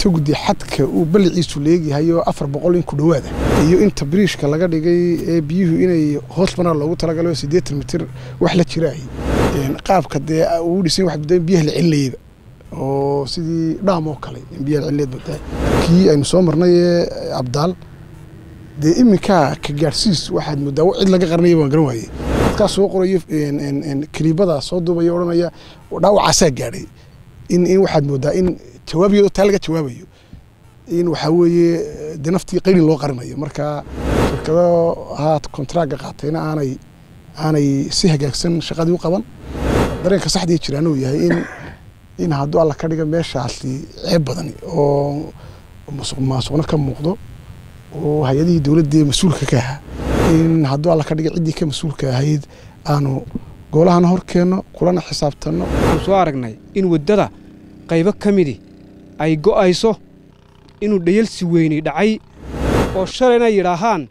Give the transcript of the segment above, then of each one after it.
togdi xadka uu balliciisu leegyahay oo afar boqol in ku dhowaada iyo inta biriishka laga dhigay ee biyuhu inay hoos banaan loogu talagalo siddeetan mitir wax la jiraay qaabka dee uu dhisan wax biyaha la celinayaba oo sidii dhaam oo kale in biyaha la celineed badaa kii aynu soo marnay ee abdaal dee iminkaa ka gaadhsiis waxaad moodaa cid laga qaranaya waan garan waayey dadkaa soo qorayo kaliibada soo duubaya odhanaya dhaawacaasaa gaadhay in in waxaad moodaa in jawaabiyo taa laga jawaabayo in waxaa weeye dee naftii qayrin loo qarinayo marka shirkado haat kontraaga qaatayna aanay aanay si hagaagsan shaqadii u qaban dareenka saxdii jiraan uu yahay in in hadduu alla ka dhiga meeshaasi ceeb badani oo musuq maasuqna ka muuqdo oo hay-adihii dowladdee mas-uulka ka ahaa in hadduu alla ka dhiga ciddii ka mas-uulka ahayd aanu goolahana hor keenno kulana xisaabtanno waxaan soo aragnay in waddada qaybo ka midi ay go'ayso inuu dhayalsi weyni dhacay oo shalayna yidhaahaan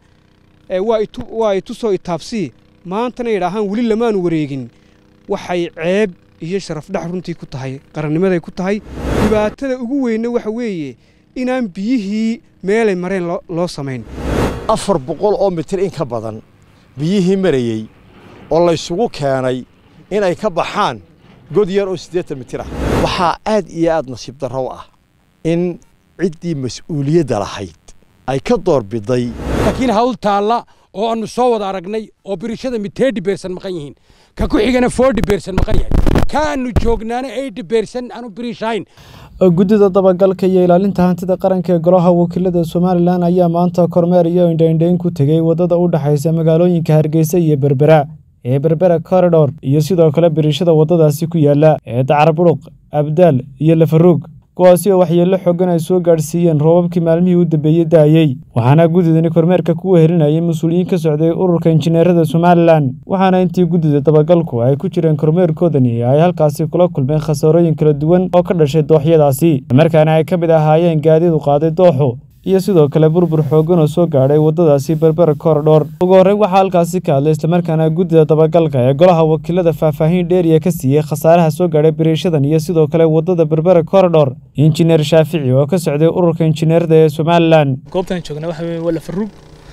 waa itusoo itaabsii maantana yidhaahaan weli lamaanu wareegin waxay ceeb iyo sharafdhax runtii ku tahay qarannimaday ku tahay dhibaatada ugu weynna waxa weeye inaan biyihii meelay mareen loo samayn afar boqol oo mitir in ka badan biyihii marayey oo laysugu keenay inay ka baxaan god yar oo siddeetan mitir ah waxaa aad iyo aad nasiib darrow ah in ciddii mas-uuliyadda lahayd ay ka doorbiday laakiin hawl taalla oo aannu soo wada aragnay oo birishada miteedhi beersan maqan yihiin ka ku xigana foodhi beersan maqan yahay ka aannu joognaana eydhi beersan aanu birishayn guddida dabagalka iyo ilaalinta hantida qaranka ee golaha wakiilada somalilan ayaa maanta kormeer iyo indhaindhayn ku tegey waddada u dhexaysa magaalooyinka hargeysa iyo berbera ee berbera koridhor iyo sidoo kale birishada waddadaasi ku yaala ee dacarburuq abdaal iyo lafaruug kuwaasi oo waxyeello xoogan ay soo gaadhsiiyeen roobabkii maalmihii u dambeeyey daayey waxaana guddidani kormeerka ku wehelinayay mas-uuliyiin ka socday ururka injineerada somalilan waxaana intii guddida dabagalku ay ku jireen kormeerkoodani ay halkaasi kula kulmeen khasaarooyin kala duwan oo ka dhashay dooxyadaasi markaana ay ka mid ahaayeen gaadiid u qaaday dooxu iyo sidoo kale burbur xoogan oo soo gaadhay waddadaasi berbera korodhor ugu horreyn waxaa halkaasi ka hadlay islamarkaana guddida dabagalka ee golaha wakiilada faahfaahin dheeriya ka siiyey khasaaraha soo gaadhay biriishadan iyo sidoo kale waddada berbera korodhor injineer shaafici oo ka socday ururka injineerada ee somalilan goobtaan joogna waxa weye waa lafaruug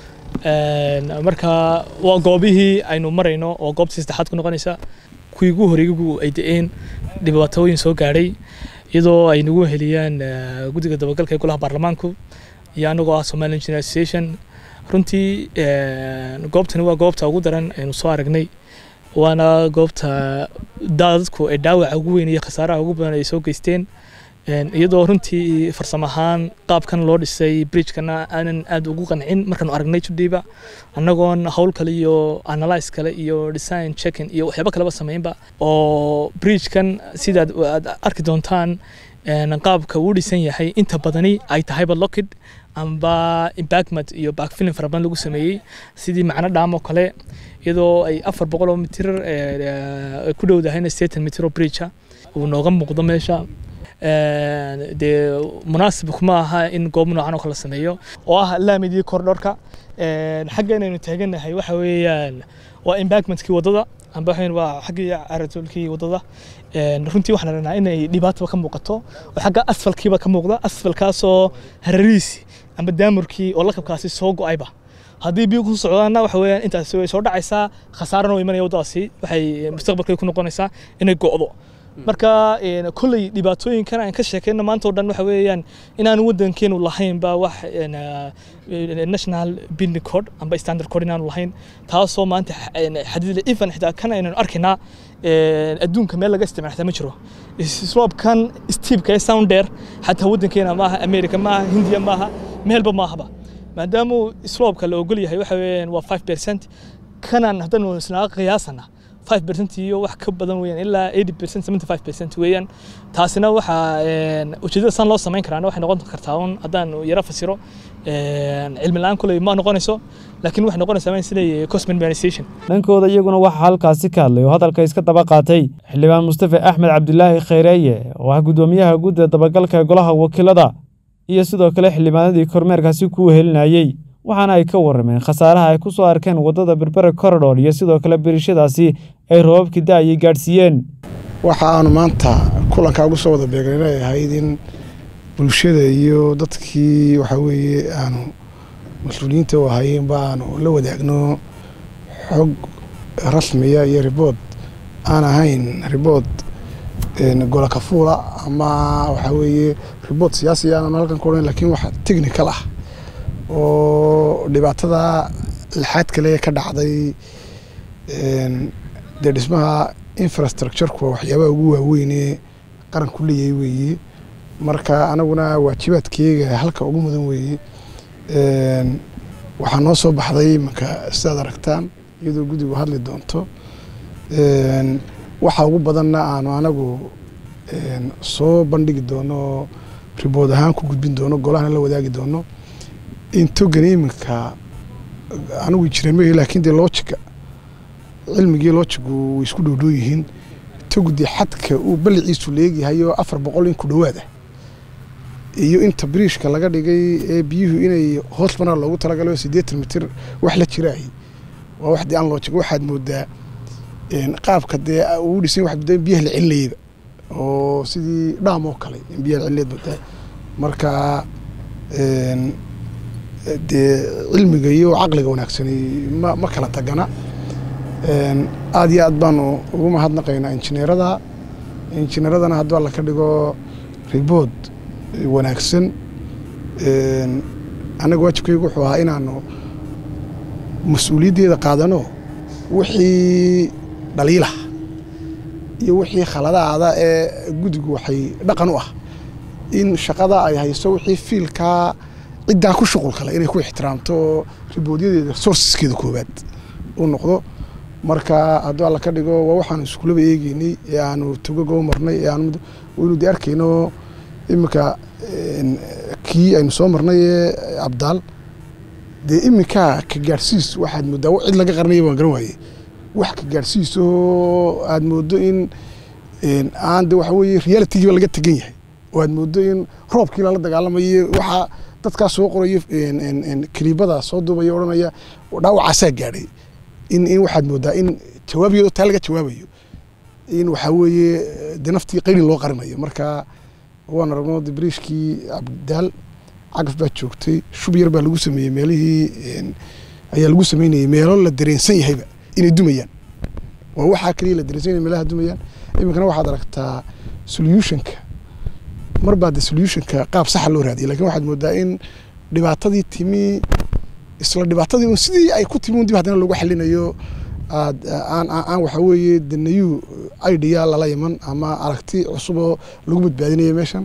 marka waa goobihii aynu marayno oo goobtii saddexaad ku noqonaysa kuwii ugu horeygu ay da-een dhibaatooyin soo gaadhay iyadoo ay nagu heliyaan guddiga dabagalka ee golaha baarlamaanku iyo anagoo ah somali engineer association runtii goobtani waa goobta ugu daran aynu soo aragnay waana goobta dadku ay dhaawaca ugu weyn iyo khasaaraha ugu badan ay soo geysteen iyadoo runtii farsamo ahaan qaabkan loo dhisay bridgekana aanan aad ugu qancin markaanu aragnay judhiiba annagoon hawl kale iyo analyse kale iyo design checking iyo waxyaabo kaleba samaynba oo bridgekan sidaad aad arki doontaan qaabka uu dhisan yahay inta badani ay tahayba lockid amba impactment iyo backfilling fara badan lagu sameeyey sidii macno dhaam oo kale iyadoo ay afar boqol oo mitir ku dhowdahayna sideetan mitir oo bridgea uu nooga muuqdo meesha dee munaasib kuma aha in goob noocan oo kale sameeyo oo ah laamidii kordhorka xagga inaynu taaganahay waxa weeyaan waa impactmentkii waddada amba waxayn waa xaggii caratolkii waddada runtii waxaan aragnaa inay dhibaataba ka muuqato oo xagga asfalkiiba ka muuqda asfalkaasoo harariisi amba daamurkii oo lakabkaasi soo go-ayba haddii biyo ku socdaanna waxa weeyaan intaasi way soo dhacaysaa khasaarana way imanaya waddadaasi waxay mustaqbalkay ku noqonaysaa inay go'do marka kolley dhibaatooyinkan aan ka sheekayno maanta oo dhan waxa weeyaan inaanu waddankeenu lahaynba wax national building code amba standard code inaanu lahayn taasoo maanta xadidle even xitaa kan aynanu arkaynaa adduunka meel laga isticmaal xitaa ma jiro sloobkan steepka ee sounder xataa waddankeena maaha america maaha hindiya maaha meelba maahaba maadaama sloobka la ogol yahay waxa weeyaan waa five percent kanaan haddanu isnaaga qiyaasana 5% iyo wax ka badan weeyaan ilaa 80% 75% weeyaan taasina waxa ujeedada san loo samayn karaa waxay noqon kartaa un haddaan yara fasiro cilmi la-aan kuley ma noqonayso laakiin waxay noqonaysaa in siday cost minimization dhankooda iyaguna waxaa halkaasi ka hadlay oo hadalka iska daba qaatay xildhibaan mustafa axmed cabdilaahi khayreeye oo ah guddoomiyaha guddida dabagalka golaha wakiilada iyo sidoo kale xildhibaanadii kormeerkaasi ku wehelinayey waxaana ay ka warrameen khasaaraha ay ku soo arkeen waddada berbera korodhor iyo sidoo kale birishadaasi ay roobabkii da-ayay gaadhsiiyeen waxa aanu maanta kulankaa ugu soo wada beegnay inay ahayd in bulshada iyo dadkii waxaa weeye aanu mas-uuliyiinta u ahayenba aanu la wadaagno xog rasmiya iyo ribood aan ahayn ribood gola kafuula ama waxaa weeye ribood siyaasi aanan halkan ku odhan lakin wax technical ah oo dhibaatada lixaad kale ka dhacday dee dhismaha infrastructureka waxyaabaha ugu waaweyne qaranku leeyahay weeye marka anaguna waajibaadkeega halka ugu mudan weeye waxaa noo soo baxday imanka sidaad aragtaan iyadoo guddigu hadli doonto waxa ugu badanna aanu anagu soo bandhigi doono ribood ahaan ku gudbin doono golahana la wadaagi doono intogani iminka anigu jireen ma lakin dee loojiga cilmigii loojigu way isku dhowdhow yihiin togu dee xadka uu balliciisu leegyahayo afar boqol in ku dhowaada iyo inta biriishka laga dhigay ee biyuhu inay hoos banaa loogu talagalo siddeetan mitir wax la jiraay waa wax dee aan loojig waxaad moodaa qaabka dee uu dhisan waxaad moodaa in biyaha la celinayaba oo sidii dhaam oo kale in biyaha la celineed moodaa marka dee cilmiga iyo caqliga wanaagsani ma ma kala tagana aada iyo aad baanu ugu mahadnaqaynaa injineerada injineeradana hadduu alla ka dhigo ribood wanaagsan annaga waajibkaygu wuxuu ahaa inaanu mas-uuliyaddeeda qaadano wixii dhaliilah iyo wixii khaladaada ee guddigu waxay dhaqan u ah in shaqada ay hayso wixii fiilkaa ciddaa ku shuqul kale inay ku ixtiraamto oo riboodyadeeda sourceskeeda koowaad u noqdo marka hadduu alla ka dhigo waa waxaanu iskulaba eegeynay ee aanu togogo marnay ee aanu waynu dee arkayno iminka kii aynu soo marnay ee abdaal dee iminkaa ka gaadhsiis waxaad moodaa cid laga qaranaya waan garan waaye wax ka gaadhsiisoo aad moodo in aan de waxa weeye realitygiiba laga tegan yahay oo aad moodo in roobkii lala dagaalamayo waxaa dadkaa soo qorayo kiliibada soo duubaya odhanaya dhaawacaasaa gaadhay in in waxaad moodaa in jawaabiyado taa laga jawaabayo in waxaa weeye de naftii qayli loo qarinayo marka waan aragno de bariishkii abdaal cagaf baa joogtay shub yar baa lagu sameeyey meelihii ayaa lagu sameynayay meelo la dareensan yahayba inay dumayaan waa waxaa kaliya la dareensan yahay meelaha dumayaan iminkana waxaad aragtaa solutionka mar baa de solutionka qaab saxa loo raadiyay lakin waxaad moodaa in dhibaatadii timi isla dhibaatadii un sidii ay ku timi un dib haddana loogu xalinayo aad aan aan waxa weeye de nayu idea lala iman ama aragti cusuboo lagu badbaadinayo meeshan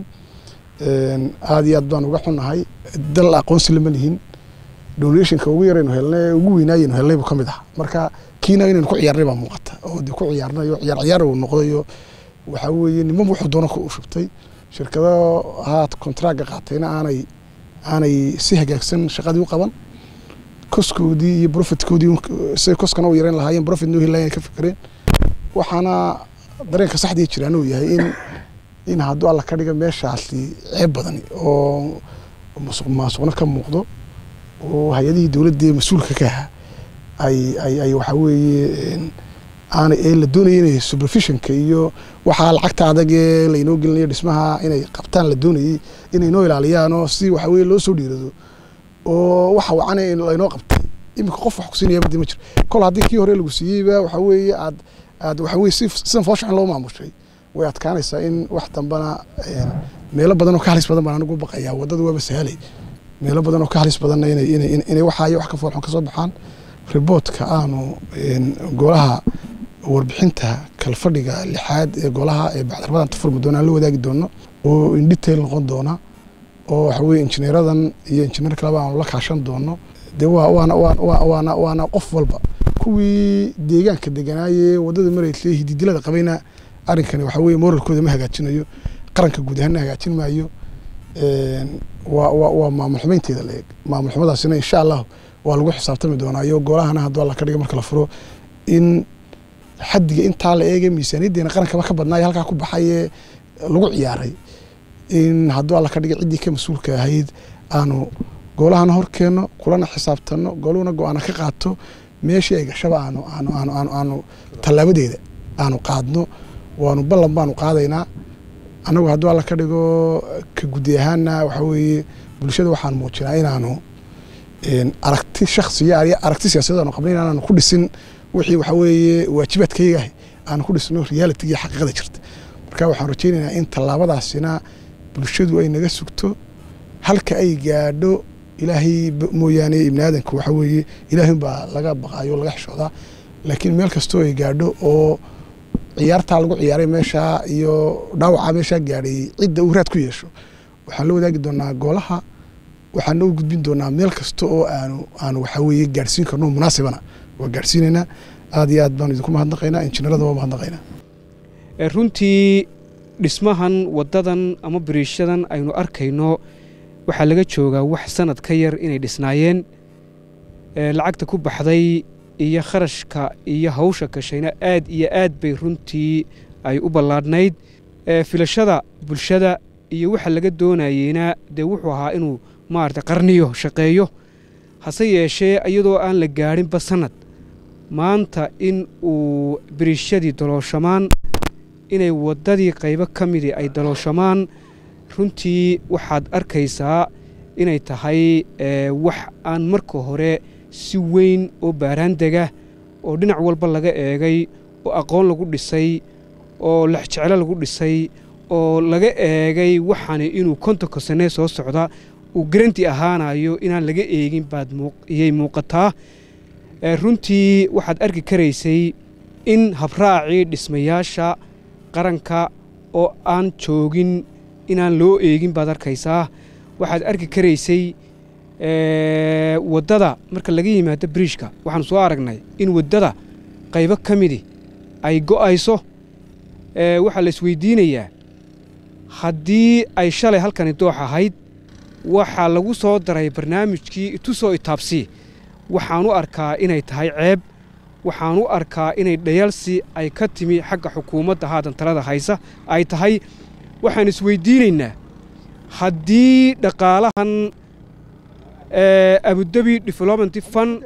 aada iyo aad baan uga xunahay dal aqoonsi lama lihin donationka ugu yaraynu helnay ugu weynaayaynu helnay buu ka mid ah marka kiina inaynu ku ciyaarnay baa muuqata oo de ku ciyaarnayo ciyaar ciyaar uu noqdayo waxaa weeye niman wuxuu doona ku shubtay shirkado haat kontraaga qaatayna aanay aanay si hagaagsan shaqadii u qaban koskoodii iyo profitkoodii siday koskana u yareyn lahaayeen profit noo heli lahayen ka fikireen waxaana dareenka saxdii jiraan uu yahay in in hadduu alla ka dhiga meeshaasi ceeb badan oo masuq maasuqna ka muuqdo oo hay-adihii dowladdii mas-uulka ka ahaa ay ay ay waxaa weeye aanay ee la doonaya inay supervisionka iyo waxaa lacagta adag ee laynoo gelinayo dhismaha inay qabtaan la doonayay inay noo ilaaliyaan oo si waxa weye loo soo dhiirado oo waxa wacan laynoo qabtay iminka qof wax kusiinaya madi ma jiro kol haddii kii hore lagu siiyeyba waxa weeye aad aad waxa weye si sidan fooshaxan loo maamushay way adkaanaysaa in wax dambana meelo badan oo ka halis badan baan anigu baqayaa waddada waaba sahalay meelo badan oo ka halis badanna inay inay inay waxaayo wax ka foolxun ka soo baxaan riboodka aanu golaha warbixinta kalfadhiga lixaad ee golaha ee bacdarbadan tafurmi doona aan la wadaagi doono oo in detail noqon doona oo waxa weye injineeradan iyo injineer kaleba aanu la kaashan doono dee waa waana waana waana qof walba kuwii deegaanka deganaaye waddada maraysay hididilada qabayna arrinkani waxa weye moralkooda ma hagaajinayo qaranka guud ahaanna hagaajin maayo waa waa waa maamul xumaynteeda la eeg maamul xumadaasina insha allahu waa lagu xisaabtami doonaa iyo golahana hadduu alla ka dhiga marka la furo in xaddiga intaa la eegay miisaaniyaddeena qarankaba ka badnaayo halkaa ku baxayee lagu ciyaaray in hadduu alla ka dhiga ciddii ka mas-uulka ahayd aanu golahana hor keenno kulana xisaabtanno goluhuna go-aana ka qaato meeshii ay gashaba aanu aanu aanu aanu aanu tallaabadeeda aanu qaadno waanu ballan baanu qaadaynaa annagu hadduu alla ka dhigo ka guddi ahaanna waxaa weeye bulshada waxaan muujinaa inaanu aragti shaksiya iyo aragti siyaasadeed aanu qabnay inaanu ku dhisin wixii waxaa weeye waajibaadkayga ah aanu ku dhisno reality iyo xaqiiqada jirta marka waxaan rajaynaynaa in tallaabadaasina bulshadu ay naga sugto halka ay gaadho ilaahay mooyaane ibni aadanka waxaa weeye ilaahay baa laga baqaayo laga xishoodaa laakiin meel kastoo ay gaadho oo ciyaartaa lagu ciyaaray meeshaa iyo dhaawacaa meeshaa gaadhay cidda uu raad ku yeesho waxaan la wadaagi doonaa goolaha waxaan u gudbin doonaa meel kasta oo aanu aanu waxaa weeye gaadhsiin karno munaasibana waa gaadhsiinaynaa aad iyo aad baanu idinku mahadnaqaynaa injineerada waa mahadnaqaynaa runtii dhismahan waddadan ama biriishadan aynu arkayno waxaa laga joogaa wax sanad ka yar inay dhisnaayeen lacagta ku baxday iyo kharashka iyo hawsha gashayna aad iyo aad bay runtii ay u ballaadhnayd filashada bulshada iyo waxa laga doonayeyna dee wuxuu ahaa inuu maarata qarniyo shaqeeyo hase yeeshee iyadoo aan la gaadhinba sannad maanta in uu biriishadii dalooshamaan inay waddadii qaybo ka midii ay dalooshamaan runtii waxaad arkaysaa inay tahay wax aan marka hore si weyn oo baaraandega oo dhinac walba laga eegay oo aqoon lagu dhisay oo lexjeclo lagu dhisay oo laga eegay waxaani inuu kontonka sanee soo socda uu garanti ahaanayo inaan laga eegin baad iyay muuqataa runtii waxaad arki karaysay in habraacii dhismayaasha qaranka oo aan joogin inaan loo eegin baad arkaysaa waxaad arki karaysay waddada marka laga yimaado biriishka waxaanu soo aragnay in waddada qaybo ka midi ay go'ayso waxaa la isweydiinayaa haddii ay shalay halkani doox ahayd waxaa lagu soo daray barnaamijkii itusoo itaabsii waxaan u arkaa inay tahay ceeb waxaan u arkaa inay dhayalsi ay ka timi xagga xukuumadda haatan talada haysa ay tahay waxaan isweydiinaynaa haddii dhaqaalahan abudabi development fund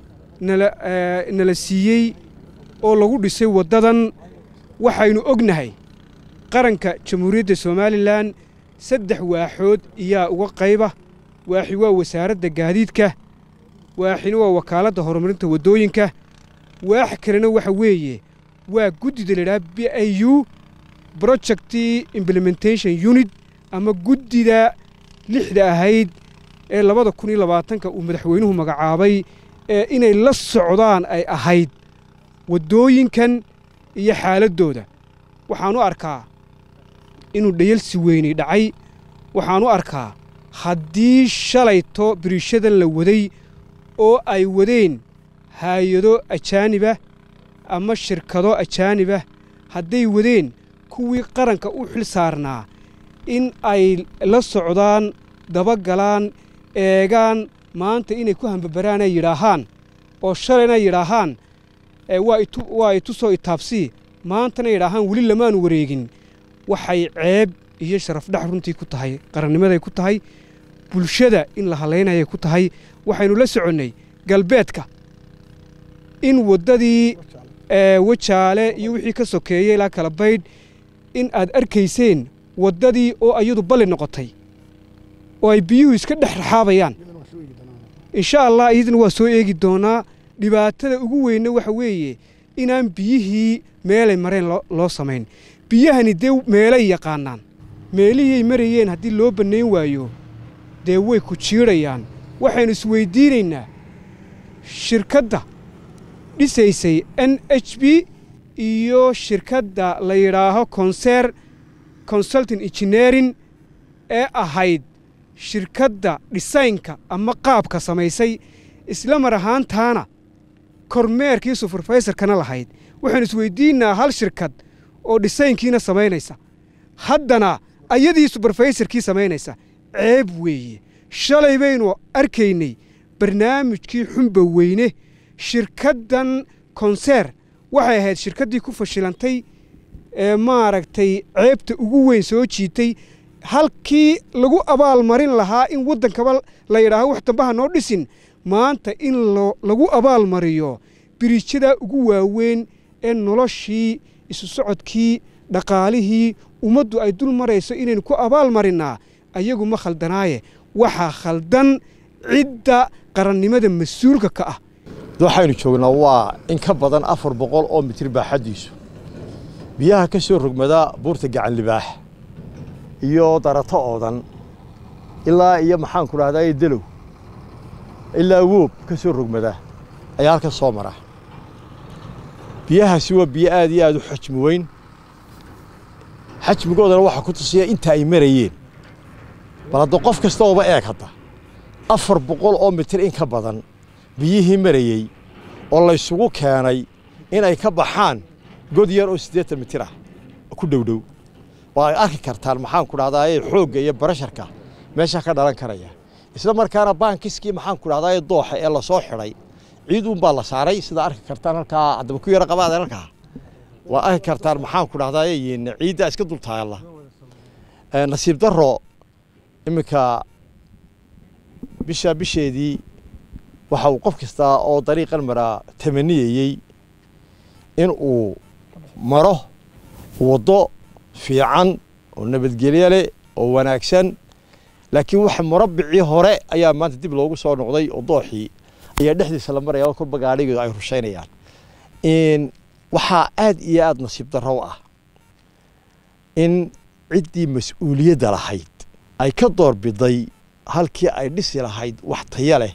nala siiyey oo lagu dhisay waddadan waxaynu ognahay qaranka jamhuuriyadda somalilan saddex waaxood iyaa uga qayba waaxi waa wasaaradda gaadiidka waaxina waa wakaaladda horumarinta waddooyinka waax kalena waxa weeye waa guddida ladhaha b i u project implementation unit ama guddida lixda ahayd ee labada kun iyo labaatanka uu madaxweynuhu magacaabay ee inay la socdaan ay ahayd waddooyinkan iyo xaaladdooda waxaan u arkaa inuu dhayalsi weynay dhacay waxaan u arkaa haddii shalayto biriishadan la waday oo ay wadeen haayado ajaanibah ama shirkado ajaanibah hadday wadeen kuwii qaranka u xil saarnaa in ay la socdaan dabagalaan eegaan maanta inay ku hambabaraan ay yidhaahaan oo shalayna yidhaahaan waa itusoo itaabsii maantana yidhaahaan weli lamaanu wareegin waxay ceeb iyo sharafdhax runtii ku tahay qarannimaday ku tahay bulshada in la halaynayay ku tahay waxaynu la soconnay galbeedka in waddadii wajaale iyo wixii ka sokeeyey ilaa kala baydh in aad arkayseen waddadii oo ayadu balli noqotay oo ay biyuhu iska dhex raxaabayaan insha allah iyadana waa soo eegi doonaa dhibaatada ugu weynna waxa weeye inaan biyihii meelay mareen loo samayn biyahani dee meelay yaqaanaan meelihii marayeen haddii loo bannayn waayo dee way ku jiidhayaan waxaynu isweydiinaynaa shirkadda dhisaysay n h b iyo shirkadda la yidhaaho konser consulting engineering ee ahayd shirkadda dhisaynka ama qaabka samaysay isla mar ahaantaana kormeerkii suferfaysarkana lahayd waxaanu isweydiinnaa hal shirkad oo dhisaynkiina samaynaysa haddana ayadii suberfaysarkii samaynaysa ceeb weeye shalay baynu arkaynay barnaamijkii xumba weyne shirkaddan konseer waxay ahayd shirkaddii ku fashilantay ee maaragtay ceebta ugu weyn soo jiitay halkii lagu abaalmarin lahaa in waddankaba la yidhaaho wax dambaha noo dhisin maanta in lagu abaalmariyo biriijadaa ugu waaweyn ee noloshii isu socodkii dhaqaalihii ummaddu ay dul marayso inaynu ku abaal marinnaa ayagu ma khaldanaaye waxaa khaldan cidda qarannimada mas-uulka ka ah waxaynu joognaa waa in ka badan afar boqol oo mitir baaxaddiisu biyaha ka soo rogmada buurta gacan libaax iyo darato oodan ilaa iyo maxaanku dhahdaa delow ilaa woob ka soo rogmada ayaa halkan soo mara biyahaasi waa biyo aad iyo aad u xajmi weyn xajmigoodana waxaa ku tusiya inta ay marayeen bal hadda qof kasta ooba eeg hadda afar boqol oo mitir in ka badan biyihii marayey oo laysugu keenay inay ka baxaan god yar oo siddeetan mitir ah ku dhowdhow oo ay arki kartaan maxaanku dhahdaa xoogga iyo barasharka meesha ka dhalan karaya isla markaana baankiskii maxaanku dhahdaa dooxa ee lasoo xidhay ciid uunbaa la saaray sida arki kartaan halkaa haddaba ku yara qabaada halkaa waa arki kartaan maxaanku dhahdaa ciidda iska dul taalla nasiib darro iminka bisha bisheedii waxa uu qof kasta oo dariiqan maraa tamaniyayey in uu maro waddo fiican oo nabadgelyo leh oo wanaagsan laakiin waxa murabbicii hore ayaa maanta dib loogu soo noqday oo dooxii ayaa dhexdiisa la maraya oo kolba gaadhigeedu ay rushaynayaan waxaa aad iyo aad nasiib darro ah in ciddii mas-uuliyadda lahayd ay ka doorbiday halkii ay dhisi lahayd wax taya leh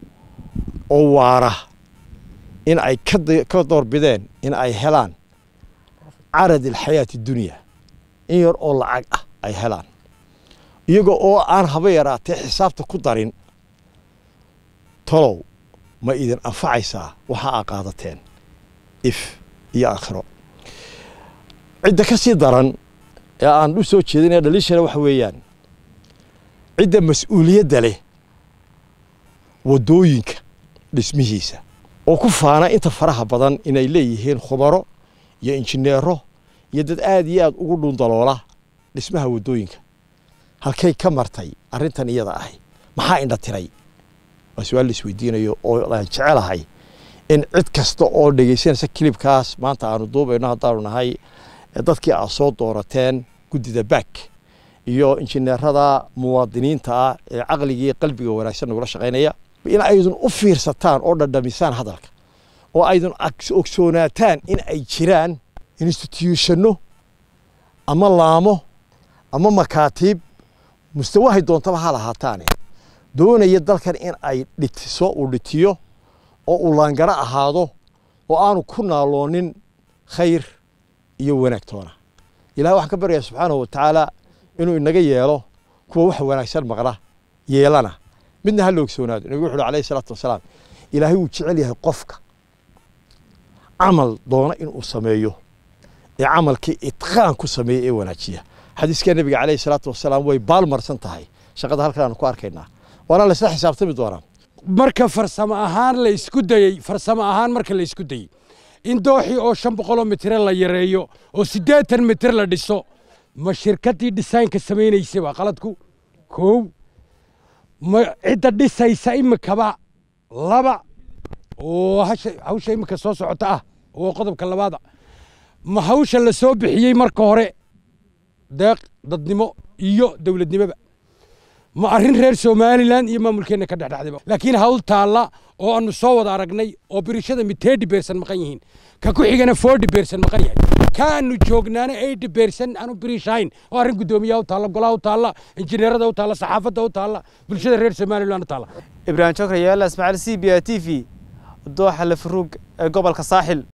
oo waara in ay ka doorbideen in ay helaan carad alxayaati dunya in yar oo lacag ah ay helaan iyaga oo aan haba yaraatee xisaabta ku darin tolow ma idin anfacaysaa waxa aa qaadateen if iyo aakhiro cidda ka sii daran ee aan u soo jeedinaya dhaliishana waxa weeyaan cidda mas-uuliyadda leh waddooyinka dhismihiisa oo ku faana inta faraha badan inay leeyihiin khubaro iyo injineero iyo dad aad iyo aad ugu dhundaloola dhismaha waddooyinka halkay ka martay arrintan iyada ahi maxaa indha tiray waa su-aal la isweydiinayo oo aan jecelahay in cid kasta oo dhegaysanaysa kilibkaas maanta aanu duubayno haddaanu nahay dadkii aad soo doorateen guddida baak iyo injineerada muwaadiniinta ah ee caqligii qalbiga wanaagsan nagula shaqaynaya in aydun u fiirsataan oo dhadhamisaan hadalka oo aydun ogsoonaataan in ay jiraan instituushano ama laamo ama makaatiib mustawahay doontaba ha lahaataane doonaya dalkan in ay dhitiso uu dhitiyo oo uu laangaro ahaado oo aanu ku naaloonin khayr iyo wanaag toona ilahay waxaan ka baryayaa subxaanahu watacaala inuu inaga yeelo kuwa wax wanaagsan maqla yeelana midna ha la ogsoonaado nabigu wuxu uhi alayhi salaatu wasalaam ilaahay wuu jecel yahay qofka camal doona inuu sameeyo ee camalkii itqaan ku sameeya ee wanaajiya xadiiska nabiga calayhi salaatu wasalaam way baalmarsan tahay shaqada halkan aanu ku arkaynaa waana laysla xisaabtami doonaa marka farsamo ahaan la isku dayey farsamo ahaan marka la isku dayey in dooxii oo shan boqoloo mitire la yareeyo oo siddeetan mitir la dhiso ma shirkaddii dhisaynka samaynaysay waa qaladku kow ma cidda dhisaysa imikaba laba oo hawsha imika soo socota ah oo qodobka labaada ma hawsha la soo bixiyey marka hore deeq dadnimo iyo dowladnimoba ma arrin reer somalilan iyo maamulkeenna ka dhexdhexdayba laakiin hawl taalla oo aanu soo wada aragnay oo birishada miteedi beersan maqan yihiin ka ku xigana forty beersan maqan yahay kaanu joognaana eighty beersan aanu birishahayn oo arrin guddoomiyaha u taalla golaha u taalla injineerada u taalla saxaafadda u taalla bulshada reer somalilan u taalla ibraahim jokra yaala ismaaciil c b a t v dooxa lafaruug ee gobolka saaxil